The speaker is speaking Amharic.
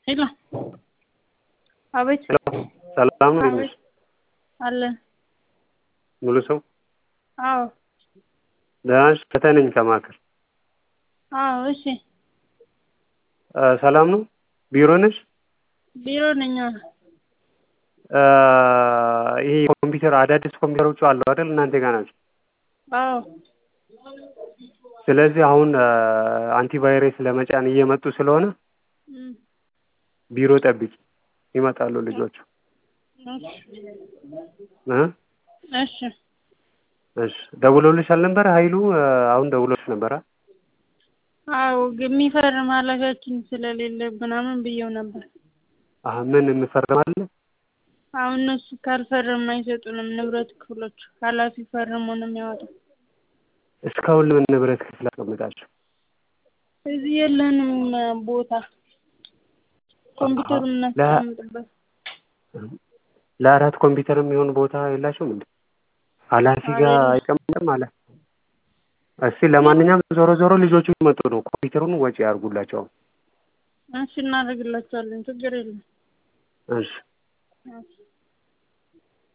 ሄሎ አቤት ሰላም ነው አቤት አለን ሙሉ ሰው አዎ ደህና ነሽ? ፈተህ ነኝ ከማዕከል አዎ እሺ ሰላም ነው ቢሮ ነሽ? ቢሮ ነኝ አዎ ይሄ ኮምፒውተር አዳዲስ ኮምፒውተሮቹ አሉ አይደል እናንተ ጋር ናቸው አዎ ስለዚህ አሁን አንቲቫይረስ ለመጫን እየመጡ ስለሆነ እም፣ ቢሮ ጠብቂ ይመጣሉ ልጆቹ እ እሺ እሺ ደውሎልሻል ነበር ኃይሉ አሁን ደውሎልሽ ነበር አ አዎ የሚፈርም ኃላፊያችን ስለሌለ ምናምን ብየው ነበር አሀ ምን እንፈርማለን አሁን እነሱ ካልፈረም አይሰጡንም ንብረት ክፍሎች ኃላፊ ፈርሞ ነው የሚያወጣው እስካሁን ለምን ንብረት ክፍል አስቀምጣችሁ እዚህ የለንም ቦታ ኮምፒውተር የምናስቀምጥበት ለአራት ኮምፒውተር የሚሆን ቦታ የላችሁም እንዴ ኃላፊ ጋር አይቀመጥም አለ እስቲ ለማንኛውም ዞሮ ዞሮ ልጆቹ ይመጡ ነው ኮምፒውተሩን ወጪ ያርጉላቸው እሺ እናደርግላቸዋለን ችግር የለም እሺ እሺ